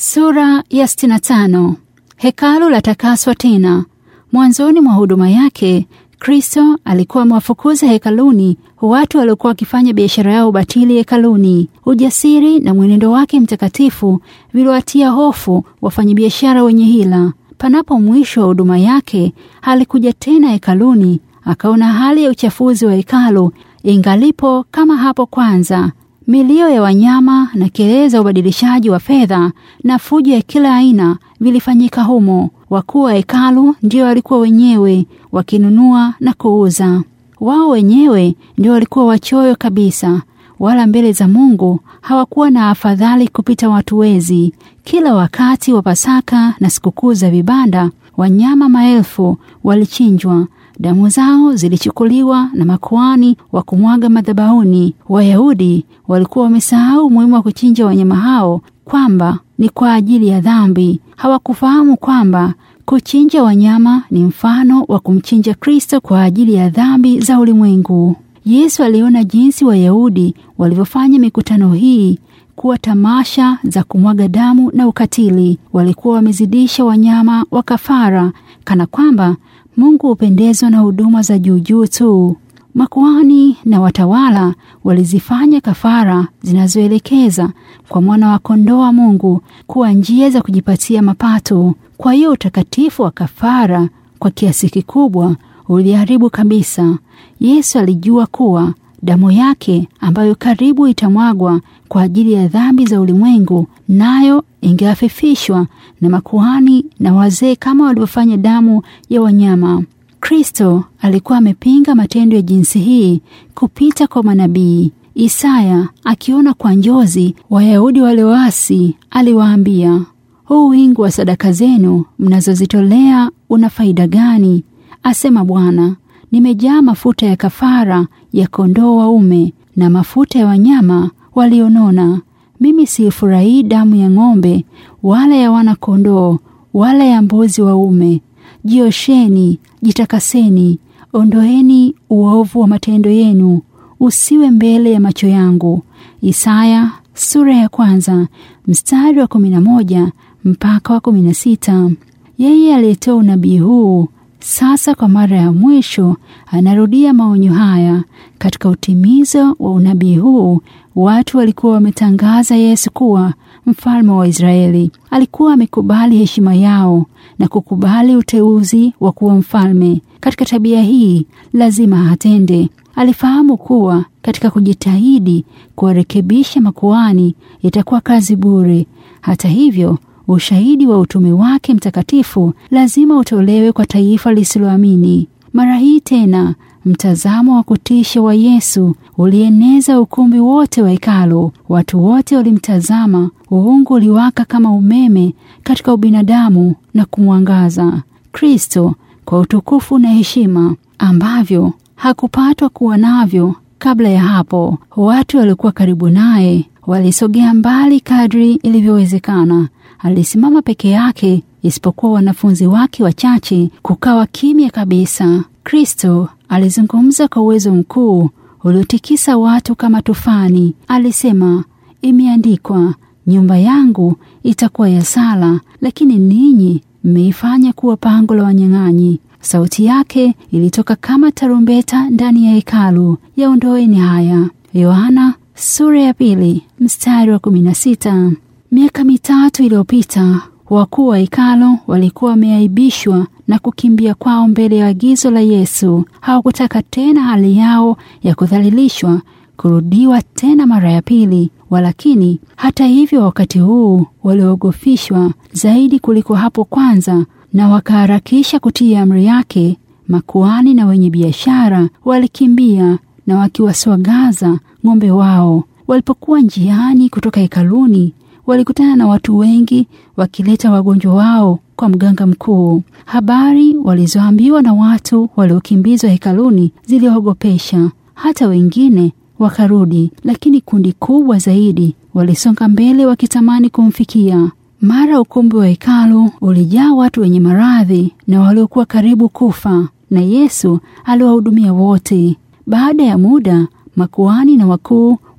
Sura ya 65. Hekalu latakaswa tena. Mwanzoni mwa huduma yake, Kristo alikuwa amewafukuza hekaluni watu waliokuwa wakifanya biashara yao batili hekaluni. Ujasiri na mwenendo wake mtakatifu viliwatia hofu wafanyabiashara wenye hila. Panapo mwisho wa huduma yake, alikuja tena hekaluni, akaona hali ya uchafuzi wa hekalu ingalipo kama hapo kwanza. Milio ya wanyama na kelele za ubadilishaji wa fedha na fujo ya kila aina vilifanyika humo. Wakuu wa hekalu ndio walikuwa wenyewe wakinunua na kuuza. Wao wenyewe ndio walikuwa wachoyo kabisa, wala mbele za Mungu hawakuwa na afadhali kupita watu wezi. Kila wakati wa Pasaka na sikukuu za vibanda, wanyama maelfu walichinjwa damu zao zilichukuliwa na makuani wa kumwaga madhabahuni. Wayahudi walikuwa wamesahau umuhimu wa kuchinja wanyama hao, kwamba ni kwa ajili ya dhambi. Hawakufahamu kwamba kuchinja wanyama ni mfano wa kumchinja Kristo kwa ajili ya dhambi za ulimwengu. Yesu aliona jinsi Wayahudi walivyofanya mikutano hii kuwa tamasha za kumwaga damu na ukatili. Walikuwa wamezidisha wanyama wa kafara, kana kwamba Mungu hupendezwa na huduma za juujuu tu. Makuhani na watawala walizifanya kafara zinazoelekeza kwa mwana wa kondoo wa Mungu kuwa njia za kujipatia mapato. Kwa hiyo utakatifu wa kafara kwa kiasi kikubwa uliharibu kabisa. Yesu alijua kuwa damu yake ambayo karibu itamwagwa kwa ajili ya dhambi za ulimwengu, nayo ingewafifishwa na makuhani na wazee kama walivyofanya damu ya wanyama. Kristo alikuwa amepinga matendo ya jinsi hii kupita kwa manabii. Isaya akiona kwa njozi Wayahudi walioasi, aliwaambia, huu wingi wa sadaka zenu mnazozitolea una faida gani? Asema Bwana, nimejaa mafuta ya kafara ya kondoo waume na mafuta ya wanyama walionona. Mimi siifurahii damu ya ng'ombe wala ya wana kondoo wala ya mbuzi waume. Jiosheni, jitakaseni, ondoeni uovu wa matendo yenu, usiwe mbele ya macho yangu. Isaya sura ya kwanza mstari wa kumi na moja mpaka wa kumi na sita. Yeye aliyetoa unabii huu sasa kwa mara ya mwisho anarudia maonyo haya. Katika utimizo wa unabii huu, watu walikuwa wametangaza Yesu kuwa mfalme wa Israeli. Alikuwa amekubali heshima yao na kukubali uteuzi wa kuwa mfalme. Katika tabia hii lazima atende. Alifahamu kuwa katika kujitahidi kuwarekebisha makuhani itakuwa kazi bure. Hata hivyo ushahidi wa utume wake mtakatifu lazima utolewe kwa taifa lisiloamini. Mara hii tena, mtazamo wa kutisha wa Yesu ulieneza ukumbi wote wa hekalu. Watu wote walimtazama. Uungu uliwaka kama umeme katika ubinadamu na kumwangaza Kristo kwa utukufu na heshima ambavyo hakupatwa kuwa navyo kabla ya hapo. Watu waliokuwa karibu naye walisogea mbali kadri ilivyowezekana. Alisimama peke yake, isipokuwa wanafunzi wake wachache. Kukawa kimya kabisa. Kristo alizungumza kwa uwezo mkuu uliotikisa watu kama tufani. Alisema, imeandikwa, nyumba yangu itakuwa ya sala, lakini ninyi mmeifanya kuwa pango la wanyang'anyi. Sauti yake ilitoka kama tarumbeta ndani ya hekalu. Yaondoeni haya. Yohana sura ya pili mstari wa kumi na sita. Miaka mitatu iliyopita wakuu wa hekalo walikuwa wameaibishwa na kukimbia kwao mbele ya agizo la Yesu. Hawakutaka tena hali yao ya kudhalilishwa kurudiwa tena mara ya pili. Walakini hata hivyo, wakati huu waliogofishwa zaidi kuliko hapo kwanza, na wakaharakisha kutii amri yake. Makuhani na wenye biashara walikimbia na wakiwaswagaza ng'ombe wao. Walipokuwa njiani kutoka hekaluni walikutana na watu wengi wakileta wagonjwa wao kwa mganga mkuu. Habari walizoambiwa na watu waliokimbizwa hekaluni ziliwaogopesha. Hata wengine wakarudi, lakini kundi kubwa zaidi walisonga mbele wakitamani kumfikia. Mara ukumbi wa hekalu ulijaa watu wenye maradhi na waliokuwa karibu kufa, na Yesu aliwahudumia wote. Baada ya muda, makuhani na wakuu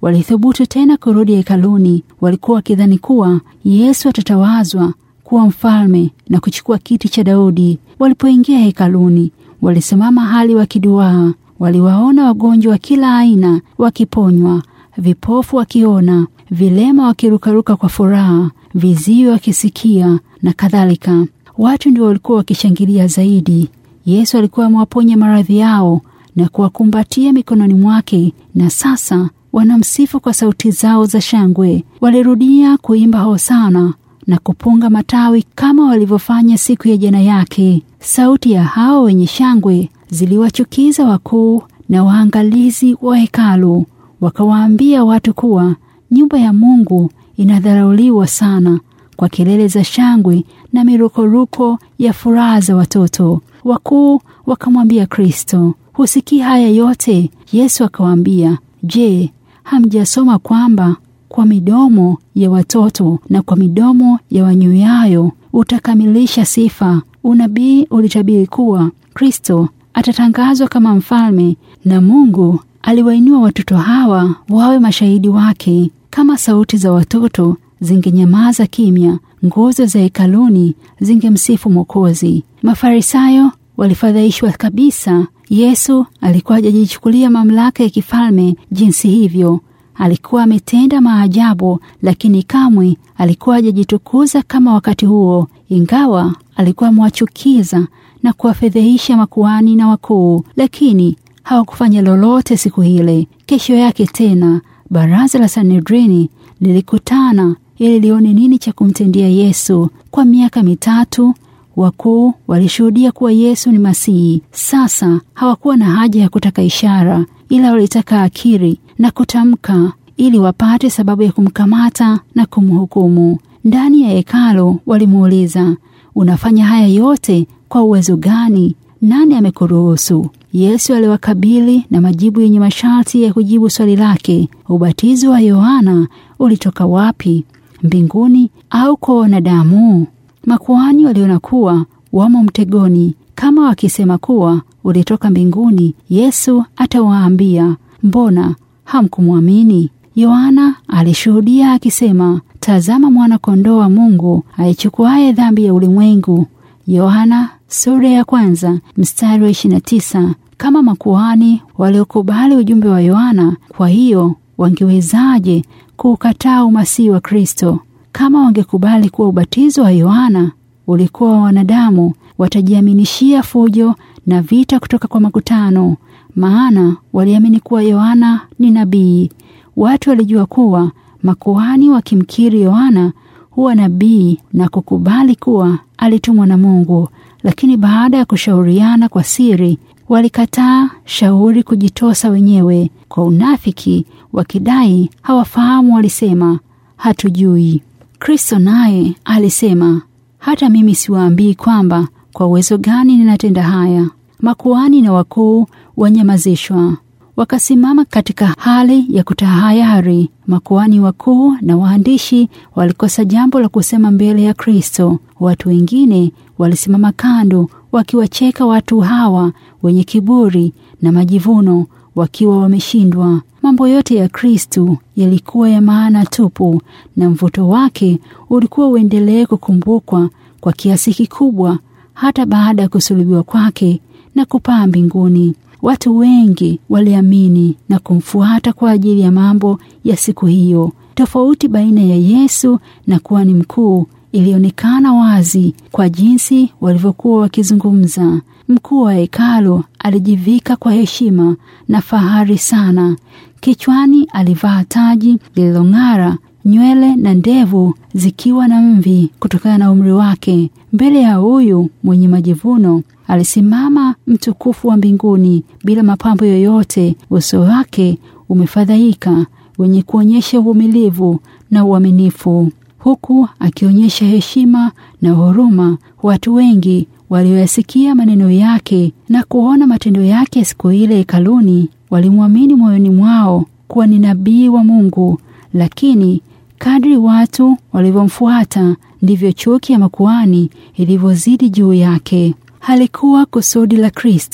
walithubutu tena kurudi hekaluni. Walikuwa wakidhani kuwa Yesu atatawazwa kuwa mfalme na kuchukua kiti cha Daudi. Walipoingia hekaluni, walisimama hali wakiduaa. Waliwaona wagonjwa wa kila aina wakiponywa, vipofu wakiona, vilema wakirukaruka kwa furaha, viziwi wakisikia na kadhalika. Watu ndio walikuwa wakishangilia zaidi. Yesu alikuwa amewaponya maradhi yao na kuwakumbatia mikononi mwake, na sasa wanamsifu kwa sauti zao za shangwe. Walirudia kuimba hosana na kupunga matawi kama walivyofanya siku ya jana yake. Sauti ya hao wenye shangwe ziliwachukiza wakuu na waangalizi wa hekalu, wakawaambia watu kuwa nyumba ya Mungu inadharauliwa sana kwa kelele za shangwe na mirukoruko ya furaha za watoto. Wakuu wakamwambia Kristo, husikii haya yote? Yesu akawaambia, Je, hamjasoma kwamba kwa midomo ya watoto na kwa midomo ya wanyuyayo utakamilisha sifa? Unabii ulitabiri kuwa Kristo atatangazwa kama mfalme, na Mungu aliwainua watoto hawa wawe mashahidi wake. Kama sauti za watoto zingenyamaza kimya, nguzo za hekaluni zingemsifu Mwokozi. Mafarisayo walifadhaishwa kabisa. Yesu alikuwa hajajichukulia mamlaka ya kifalme jinsi hivyo. Alikuwa ametenda maajabu, lakini kamwe alikuwa hajajitukuza kama wakati huo, ingawa alikuwa amewachukiza na kuwafedhehisha makuhani na wakuu, lakini hawakufanya lolote siku ile. Kesho yake tena baraza la Sanedrini lilikutana ili lione nini cha kumtendea Yesu. Kwa miaka mitatu wakuu walishuhudia kuwa Yesu ni Masihi. Sasa hawakuwa na haja ya kutaka ishara, ila walitaka akiri na kutamka ili wapate sababu ya kumkamata na kumhukumu. Ndani ya hekalo walimuuliza, unafanya haya yote kwa uwezo gani? Nani amekuruhusu? Yesu aliwakabili na majibu yenye masharti ya kujibu swali lake. Ubatizo wa Yohana ulitoka wapi? Mbinguni au kwa wanadamu? Makuhani waliona kuwa wamo mtegoni. Kama wakisema kuwa ulitoka mbinguni, Yesu atawaambia mbona hamkumwamini? Yohana alishuhudia akisema, tazama mwana kondoo wa Mungu aichukuaye dhambi ya ulimwengu. Yohana sura ya kwanza mstari wa 29. Kama makuhani waliokubali ujumbe wa Yohana, kwa hiyo wangewezaje kuukataa umasihi wa Kristo? Kama wangekubali kuwa ubatizo wa Yohana ulikuwa wa wanadamu, watajiaminishia fujo na vita kutoka kwa makutano, maana waliamini kuwa Yohana ni nabii. Watu walijua kuwa makuhani wakimkiri Yohana huwa nabii na kukubali kuwa alitumwa na Mungu, lakini baada ya kushauriana kwa siri, walikataa shauri kujitosa wenyewe kwa unafiki, wakidai hawafahamu. Walisema hatujui. Kristo naye alisema, hata mimi siwaambii kwamba kwa uwezo gani ninatenda haya. Makuhani na wakuu wanyamazishwa, wakasimama katika hali ya kutahayari. Makuhani wakuu na waandishi walikosa jambo la kusema mbele ya Kristo. Watu wengine walisimama kando, wakiwacheka watu hawa wenye kiburi na majivuno, wakiwa wameshindwa. Mambo yote ya Kristu yalikuwa ya maana tupu, na mvuto wake ulikuwa uendelee kukumbukwa kwa kiasi kikubwa hata baada ya kusulubiwa kwake na kupaa mbinguni. Watu wengi waliamini na kumfuata kwa ajili ya mambo ya siku hiyo. Tofauti baina ya Yesu na kuhani mkuu ilionekana wazi kwa jinsi walivyokuwa wakizungumza. Mkuu wa hekalu alijivika kwa heshima na fahari sana. Kichwani alivaa taji lililong'ara, nywele na ndevu zikiwa na mvi kutokana na umri wake. Mbele ya huyu mwenye majivuno alisimama mtukufu wa mbinguni bila mapambo yoyote, uso wake umefadhaika, wenye kuonyesha uvumilivu na uaminifu, huku akionyesha heshima na huruma. Watu wengi walioyasikia maneno yake na kuona matendo yake siku ile hekaluni walimwamini moyoni mwao kuwa ni nabii wa Mungu. Lakini kadri watu walivyomfuata ndivyo chuki ya makuhani ilivyozidi juu yake. Halikuwa kusudi la Kristo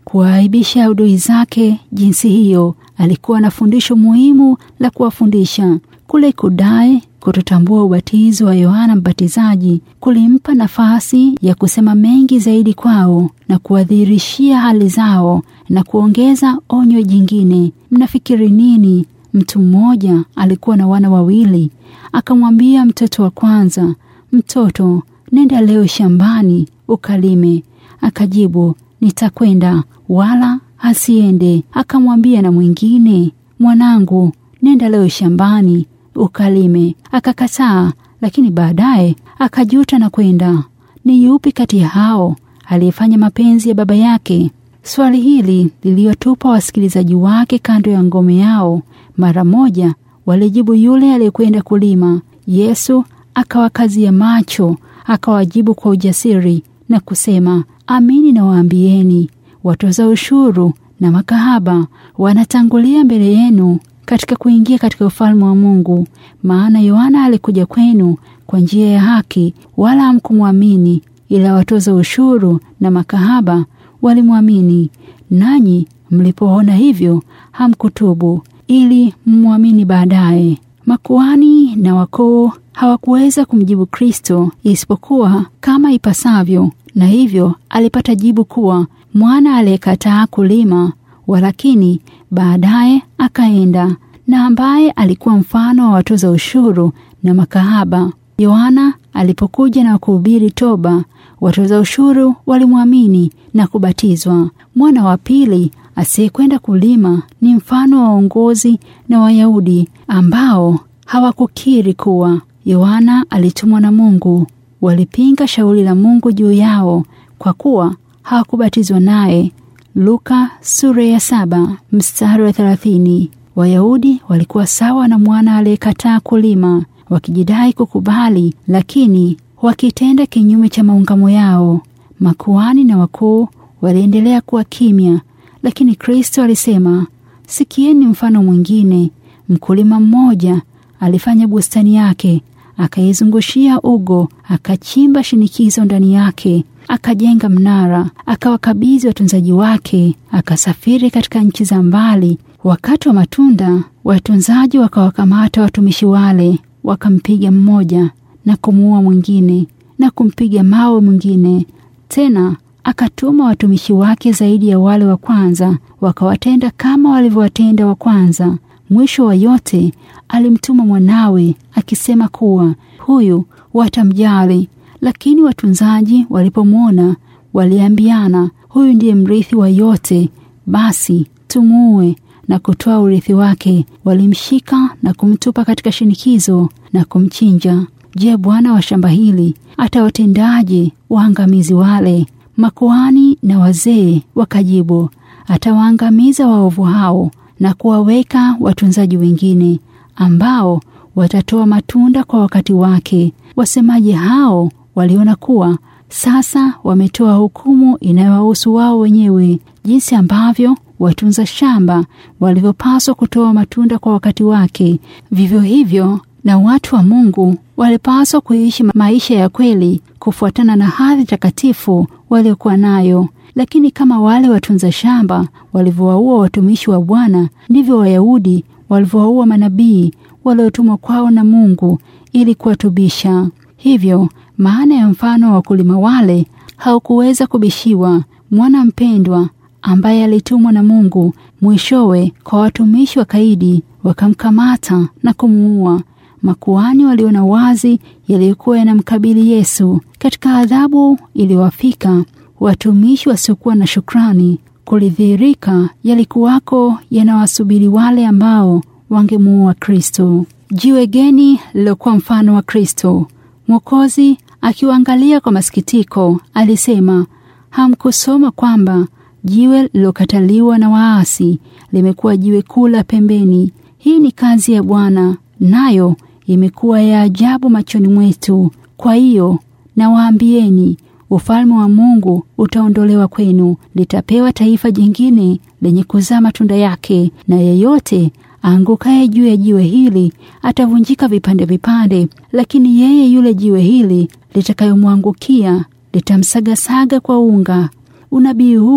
kuwaaibisha adui zake jinsi hiyo. Alikuwa na fundisho muhimu la kuwafundisha. Kule kudai kutotambua ubatizo wa Yohana Mbatizaji kulimpa nafasi ya kusema mengi zaidi kwao na kuwadhihirishia hali zao na kuongeza onyo jingine. Mnafikiri nini? Mtu mmoja alikuwa na wana wawili, akamwambia mtoto wa kwanza, mtoto, nenda leo shambani ukalime. Akajibu, nitakwenda. Wala asiende. Akamwambia na mwingine, mwanangu, nenda leo shambani ukalime. Akakataa, lakini baadaye akajuta na kwenda. Ni yupi kati ya hao aliyefanya mapenzi ya baba yake? Swali hili liliwatupa wasikilizaji wake kando ya ngome yao. Mara moja walijibu yule aliyekwenda kulima. Yesu akawakazia macho, akawajibu kwa ujasiri na kusema, amini nawaambieni, watoza ushuru na makahaba wanatangulia mbele yenu katika kuingia katika ufalme wa Mungu. Maana Yohana alikuja kwenu kwa njia ya haki, wala hamkumwamini, ila watoza ushuru na makahaba walimwamini. Nanyi mlipoona hivyo, hamkutubu ili mmwamini baadaye. Makuhani na wakuu hawakuweza kumjibu Kristo isipokuwa kama ipasavyo, na hivyo alipata jibu kuwa mwana aliyekataa kulima walakini baadaye akaenda na ambaye alikuwa mfano wa watoza ushuru na makahaba. Yohana alipokuja na kuhubiri toba, watoza ushuru walimwamini na kubatizwa. Mwana wa pili asiyekwenda kulima ni mfano wa waongozi na Wayahudi ambao hawakukiri kuwa Yohana alitumwa na Mungu. Walipinga shauri la Mungu juu yao kwa kuwa hawakubatizwa naye. Luka sura ya saba mstari wa thelathini. Wayahudi walikuwa sawa na mwana aliyekataa kulima, wakijidai kukubali, lakini wakitenda kinyume cha maungamo yao. Makuhani na wakuu waliendelea kuwa kimya, lakini Kristo alisema, sikieni mfano mwingine. Mkulima mmoja alifanya bustani yake, akaizungushia ugo, akachimba shinikizo ndani yake akajenga mnara, akawakabidhi watunzaji wake, akasafiri katika nchi za mbali. Wakati wa matunda, watunzaji wakawakamata watumishi wale, wakampiga mmoja na kumuua mwingine na kumpiga mawe mwingine. Tena akatuma watumishi wake zaidi ya wale wa kwanza, wakawatenda kama walivyowatenda wa kwanza. Mwisho wa yote alimtuma mwanawe akisema kuwa huyu watamjali. Lakini watunzaji walipomwona waliambiana, huyu ndiye mrithi wa yote, basi tumuue na kutoa urithi wake. Walimshika na kumtupa katika shinikizo na kumchinja. Je, bwana wa shamba hili atawatendaje waangamizi wale? Makuhani na wazee wakajibu, atawaangamiza waovu hao na kuwaweka watunzaji wengine ambao watatoa matunda kwa wakati wake. Wasemaji hao waliona kuwa sasa wametoa hukumu inayowahusu wao wenyewe, jinsi ambavyo watunza shamba walivyopaswa kutoa matunda kwa wakati wake. Vivyo hivyo na watu wa Mungu walipaswa kuishi maisha ya kweli kufuatana na hadhi takatifu waliokuwa nayo. Lakini kama wale watunza shamba walivyowaua watumishi wa Bwana, ndivyo Wayahudi walivyowaua manabii waliotumwa kwao na Mungu ili kuwatubisha. Hivyo maana ya mfano wa wakulima wale haukuweza kubishiwa. Mwana mpendwa ambaye alitumwa na Mungu mwishowe kwa watumishi wa kaidi wakamkamata na kumuua. Makuhani waliona wazi yaliyokuwa yanamkabili Yesu. Katika adhabu iliyowafika watumishi wasiokuwa na shukrani, kulidhihirika yalikuwako yanawasubiri wale ambao wangemuua Kristo. Jiwe geni lilokuwa mfano wa Kristo. Mwokozi akiwaangalia kwa masikitiko alisema, hamkusoma kwamba jiwe lilokataliwa na waasi limekuwa jiwe kuu la pembeni? Hii ni kazi ya Bwana, nayo imekuwa ya ajabu machoni mwetu. Kwa hiyo nawaambieni, ufalme wa Mungu utaondolewa kwenu, litapewa taifa jingine lenye kuzaa matunda yake, na yeyote aangukaye juu ya jiwe hili atavunjika vipande vipande, lakini yeye yule jiwe hili litakayomwangukia litamsagasaga kwa unga. Unabii huu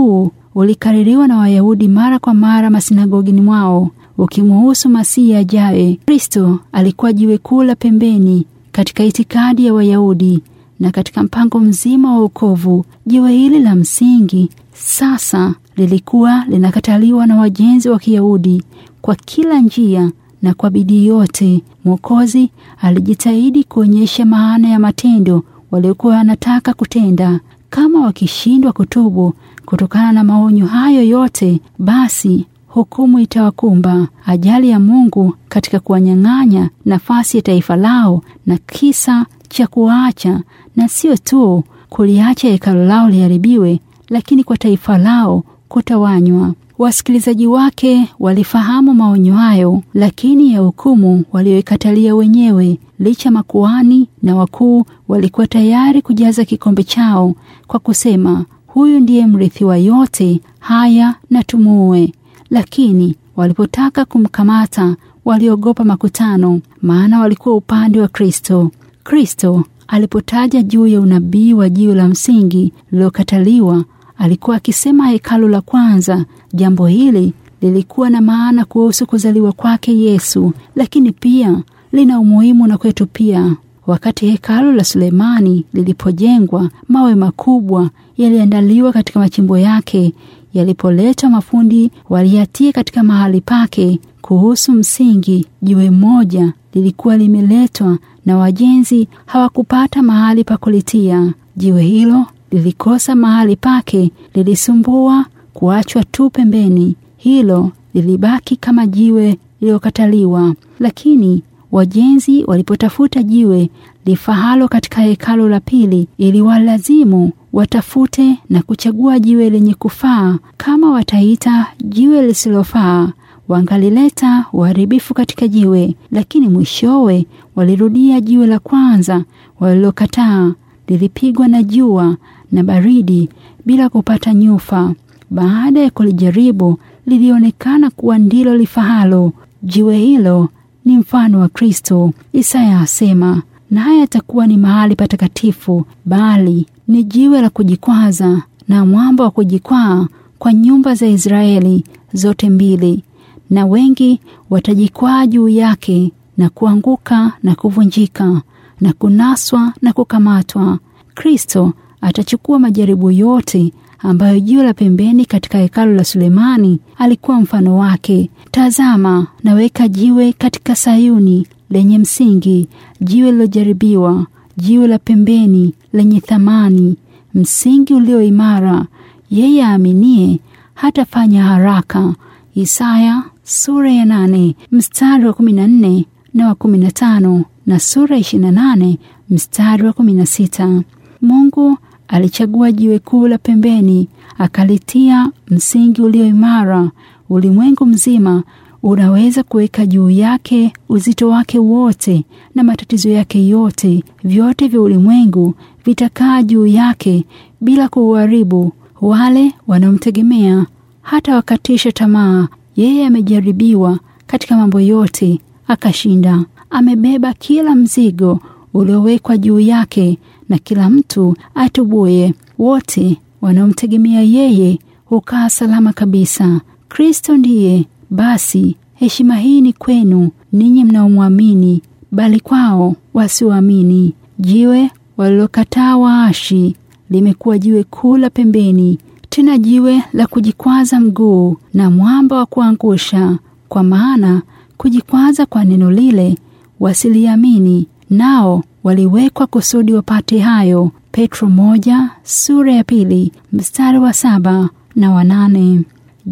ulikaririwa na Wayahudi mara kwa mara masinagogini mwao ukimuhusu Masihi ajaye. Kristo alikuwa jiwe kuu la pembeni katika itikadi ya Wayahudi na katika mpango mzima wa wokovu. Jiwe hili la msingi sasa lilikuwa linakataliwa na wajenzi wa Kiyahudi kwa kila njia na kwa bidii yote. Mwokozi alijitahidi kuonyesha maana ya matendo waliokuwa wanataka kutenda. Kama wakishindwa kutubu kutokana na maonyo hayo yote, basi hukumu itawakumba. Ajali ya Mungu katika kuwanyang'anya nafasi ya taifa lao na kisa cha kuwaacha, na sio tu kuliacha hekalo lao liharibiwe, lakini kwa taifa lao kutawanywa. Wasikilizaji wake walifahamu maonyo hayo, lakini ya hukumu walioikatalia wenyewe. Licha makuhani na wakuu walikuwa tayari kujaza kikombe chao kwa kusema, huyu ndiye mrithi wa yote haya, na tumuue. Lakini walipotaka kumkamata waliogopa makutano, maana walikuwa upande wa Kristo. Kristo alipotaja juu ya unabii wa jiwe la msingi lililokataliwa, alikuwa akisema hekalu la kwanza. Jambo hili lilikuwa na maana kuhusu kuzaliwa kwake Yesu, lakini pia lina umuhimu na kwetu pia. Wakati hekalu la Sulemani lilipojengwa, mawe makubwa yaliandaliwa katika machimbo yake. Yalipoletwa, mafundi waliyatia katika mahali pake. Kuhusu msingi, jiwe moja lilikuwa limeletwa na wajenzi hawakupata mahali pa kulitia. Jiwe hilo lilikosa mahali pake, lilisumbua kuachwa tu pembeni. Hilo lilibaki kama jiwe lililokataliwa. Lakini wajenzi walipotafuta jiwe lifahalo katika hekalo la pili, ili walazimu watafute na kuchagua jiwe lenye kufaa. Kama wataita jiwe lisilofaa, wangalileta uharibifu katika jiwe. Lakini mwishowe walirudia jiwe la kwanza walilokataa. Lilipigwa na jua na baridi bila kupata nyufa. Baada ya kulijaribu, lilionekana kuwa ndilo lifahalo. Jiwe hilo ni mfano wa Kristo. Isaya asema, naye atakuwa ni mahali patakatifu, bali ni jiwe la kujikwaza na mwamba wa kujikwaa kwa nyumba za Israeli zote mbili, na wengi watajikwaa juu yake na kuanguka na kuvunjika na kunaswa na kukamatwa. Kristo atachukua majaribu yote ambayo jiwe la pembeni katika hekalu la Sulemani alikuwa mfano wake. Tazama, naweka jiwe katika Sayuni lenye msingi, jiwe lilojaribiwa, jiwe la pembeni lenye thamani, msingi ulio imara. Yeye aaminie hatafanya haraka. Isaya sura ya nane mstari wa kumi na nne na wa kumi na tano na sura ishirini na nane mstari wa kumi na sita. Mungu alichagua jiwe kuu la pembeni akalitia msingi ulio imara. Ulimwengu mzima unaweza kuweka juu yake uzito wake wote na matatizo yake yote. Vyote vya ulimwengu vitakaa juu yake bila kuuharibu. Wale wanaomtegemea hata wakatisha tamaa. Yeye amejaribiwa katika mambo yote akashinda. Amebeba kila mzigo uliowekwa juu yake, na kila mtu atubuye. Wote wanaomtegemea yeye hukaa salama kabisa. Kristo ndiye basi. Heshima hii ni kwenu ninyi mnaomwamini, bali kwao wasioamini. Jiwe walilokataa waashi limekuwa jiwe kuu la pembeni, tena jiwe la kujikwaza mguu na mwamba wa kuangusha. Kwa maana kujikwaza kwa neno lile wasiliamini, nao waliwekwa kusudi wapate hayo. Petro moja sura ya pili mstari wa saba na wanane.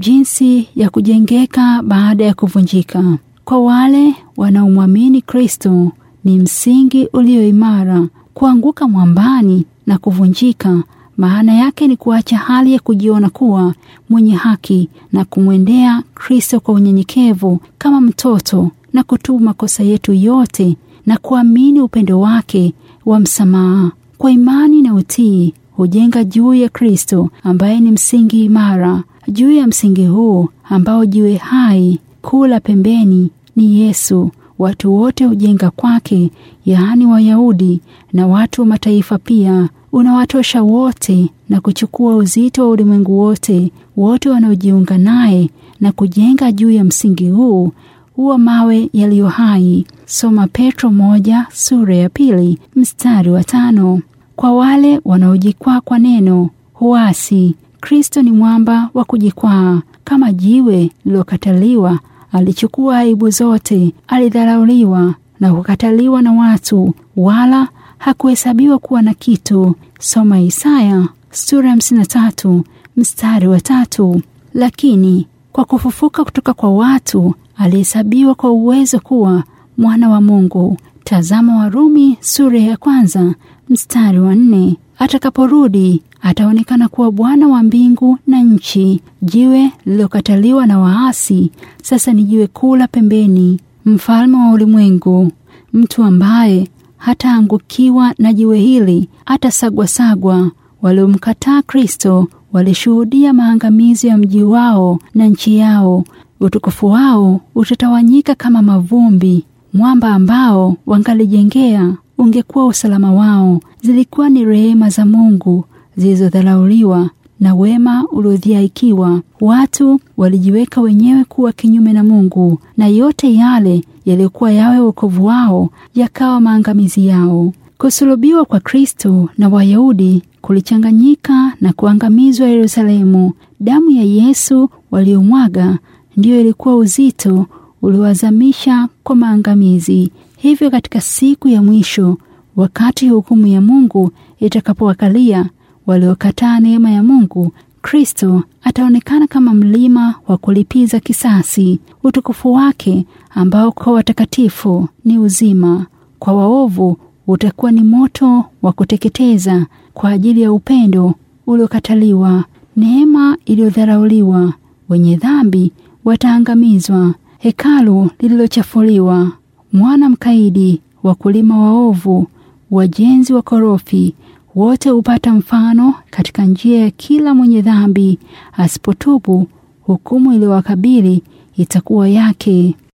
Jinsi ya kujengeka baada ya kuvunjika. Kwa wale wanaomwamini Kristo ni msingi ulio imara. Kuanguka mwambani na kuvunjika, maana yake ni kuacha hali ya kujiona kuwa mwenye haki na kumwendea Kristo kwa unyenyekevu kama mtoto na kutubu makosa yetu yote na kuamini upendo wake wa msamaha. Kwa imani na utii hujenga juu ya Kristo ambaye ni msingi imara. Juu ya msingi huu ambao jiwe hai kuu la pembeni ni Yesu, watu wote hujenga kwake, yaani Wayahudi na watu wa mataifa pia. Unawatosha wote na kuchukua uzito wa ulimwengu wote, wote wanaojiunga naye na kujenga juu ya msingi huu huwa mawe yaliyo hai. Soma Petro moja sura ya pili mstari wa tano. Kwa wale wanaojikwaa kwa neno huasi, Kristo ni mwamba wa kujikwaa. Kama jiwe lililokataliwa, alichukua aibu zote, alidharauliwa na kukataliwa na watu, wala hakuhesabiwa kuwa na kitu. Soma Isaya sura ya hamsini na tatu mstari wa tatu. Lakini kwa kufufuka kutoka kwa watu alihesabiwa kwa uwezo kuwa mwana wa Mungu. Tazama Warumi sura ya kwanza mstari wa nne. Atakaporudi ataonekana kuwa Bwana wa mbingu na nchi. Jiwe lililokataliwa na waasi sasa ni jiwe kuu la pembeni, mfalme wa ulimwengu, mtu ambaye hataangukiwa na jiwe hili, hatasagwasagwa. Waliomkataa Kristo walishuhudia maangamizi ya mji wao na nchi yao. Utukufu wao utatawanyika kama mavumbi. Mwamba ambao wangalijengea ungekuwa usalama wao. Zilikuwa ni rehema za Mungu zilizodharauliwa na wema uliodhihaikiwa. Watu walijiweka wenyewe kuwa kinyume na Mungu, na yote yale yaliyokuwa yawe wokovu wao yakawa maangamizi yao. Kusulubiwa kwa Kristo na Wayahudi kulichanganyika na kuangamizwa Yerusalemu. Damu ya Yesu waliomwaga ndiyo ilikuwa uzito uliowazamisha kwa maangamizi. Hivyo katika siku ya mwisho, wakati hukumu ya Mungu itakapowakalia waliokataa neema ya Mungu, Kristo ataonekana kama mlima wa kulipiza kisasi. Utukufu wake ambao kwa watakatifu ni uzima, kwa waovu utakuwa ni moto wa kuteketeza. Kwa ajili ya upendo uliokataliwa, neema iliyodharauliwa, wenye dhambi wataangamizwa. Hekalu lililochafuliwa, mwana mkaidi, wakulima waovu, wajenzi wa korofi, wote hupata mfano katika njia ya kila mwenye dhambi. Asipotubu, hukumu iliyowakabili itakuwa yake.